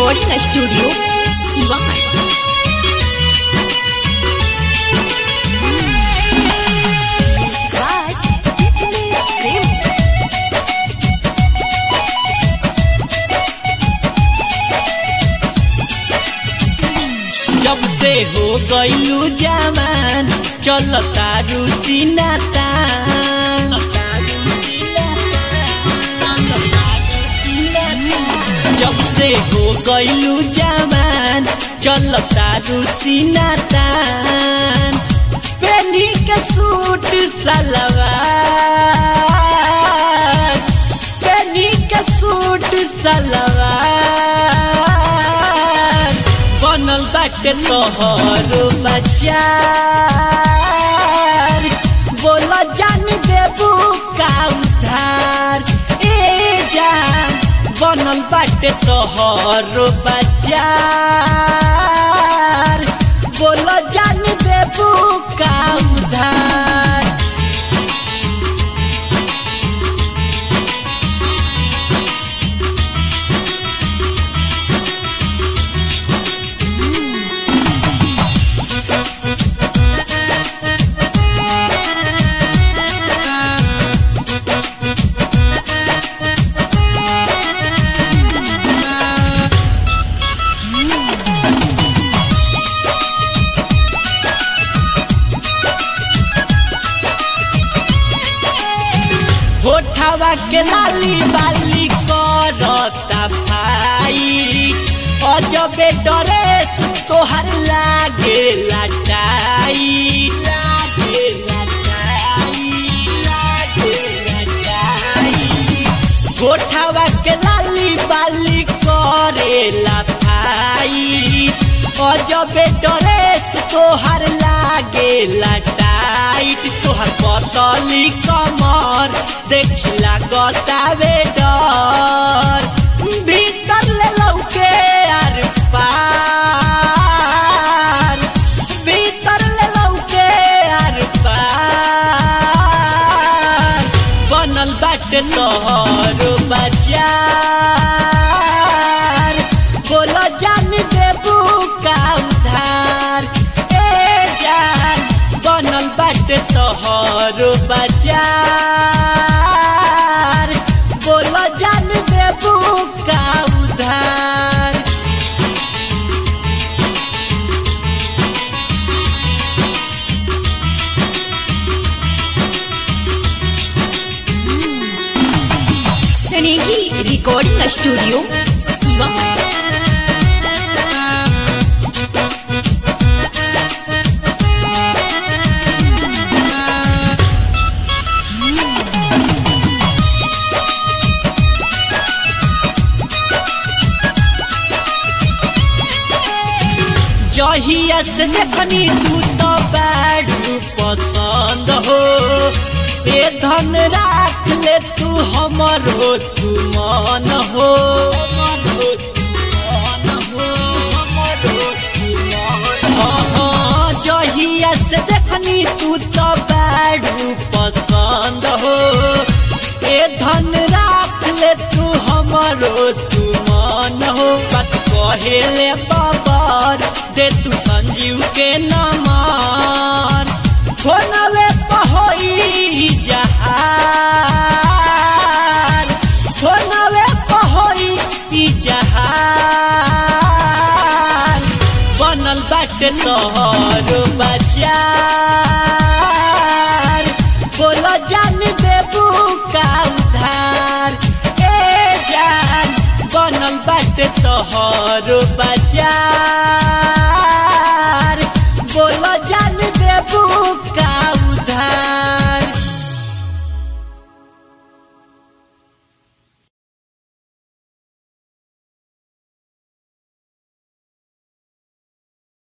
recording studio Siwan जब से हो गईलू जवान चलता रूसी नाता जब से हो गईलू जवान चलता रूसी नाता पेनी के सूट सलवार पेनी के सूट सलवार बनल बाटे तोहर बचार बोल जान देबू का उधार ए जान बनल बाटे तोहर बचार बोल जान देबू का उधार होठवा के लाली बाली करता भाई अजबे ड्रेस तोहर लागे लटाई लागे लटाई लागे लटाई होठवा के लाली बाली करेला भाई अजबे ड्रेस तोहर लागे लटाइट तोहर पतली कमर देखिला गतावे डर भीतर ले लौके आर पार भीतर ले लौके आर पार बनल बाटे तोहर बचार बोल जान देबू का उधार ए जान बनल बाटे तोहर बचार बोल जान देबू का उधार स्नेही रिकॉर्डिंग स्टूडियो सिवान जहिया से देखनी तू तो बड़ू पसंद हो ए धन राख ले तू हमर हो तू मन हो हाँ, हाँ, जहिया से देखनी तू तो बड़ू पसंद हो ए धन राख ले तू हमर हो तू मन हो बात कहेले बाबर दे तू संजीव के नमार फोनवे पहोई जहार फोनवे पहोई जहार बनल बाटे तोहर बचार बोल जान देबू का उधार ए जान बनल बाटे तोहर बचार